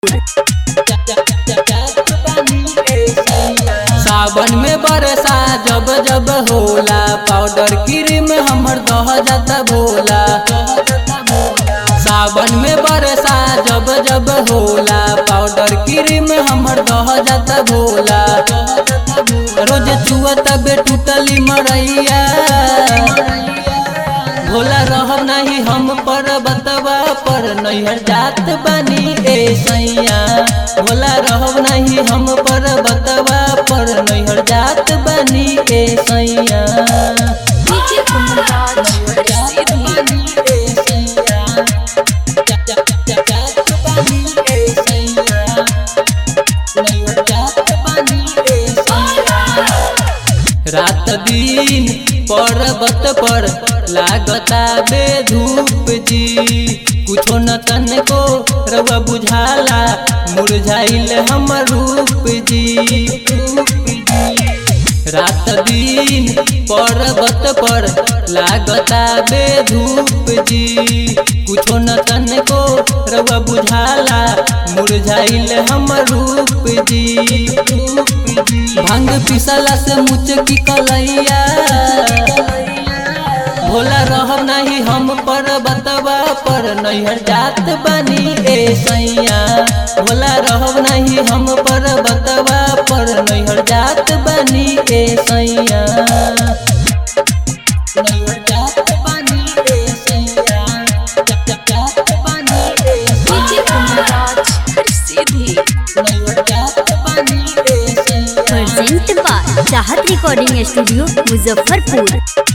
सावन में बरसा जब जब होला पाउडर क्रीम हमर दह जाता भोला सावन में बरसा जब जब होला पाउडर क्रीम हमर दह जाता भोला रोज चुआ तबे टूटली मरैया भोला रहब नहीं हम पर बतवा पर नैहर जात बानी ए सैया भोला रहब नहीं हम पर बतवा पर नैहर जात बानी ए सैया डीजे कुंदराज जात बानी ए सैया जा- जा- जा- जात बानी ए सैया नैहर जात बानी ए सैया रात दिन पर्वत पर लागता बे धूप जी कुछो न तन को रवा बुझाला मुरझाइल हम रूप जी रात दिन पर्वत पर लागता बे धूप जी कुछो न तन को रवा बुझाला मुरझाइल हम रूप जी भांग पिसला से मुचकी कलैया भोला रहब नहीं हम पर बतवा पर नैहर जात बानी ए सैया भोला रहब नहीं हम पर बतवा पर नैहर जात बानी ए सैया नैहर जात बानी ए सैया जा- जा- जात बानी ए डीजे कुंदराज सीधी नैहर जात बानी ए सैया present by Chahat recording studio Muzaffarpur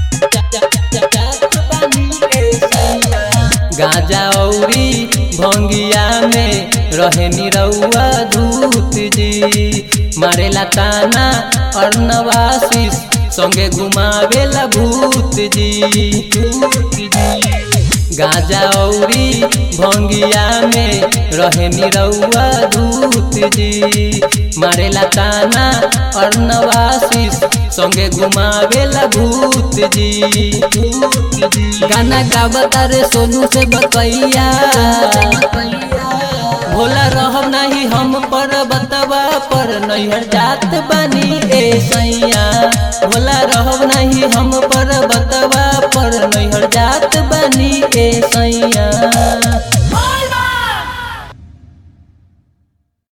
गाजा औरी भंगिया में रहे निरौआ धूत जी मारेला ताना अर्णवासी संगे घुमावेला भूत जी गाजा औरी भंगिया में रहे निरौआ धूत जी मारेला ताना अर्णवासी संगे घुमावेला भूत जी गाना गावता रे सोनू से बकैया भोला रहब नहीं हम पर बतवा पर नैहर जात बानी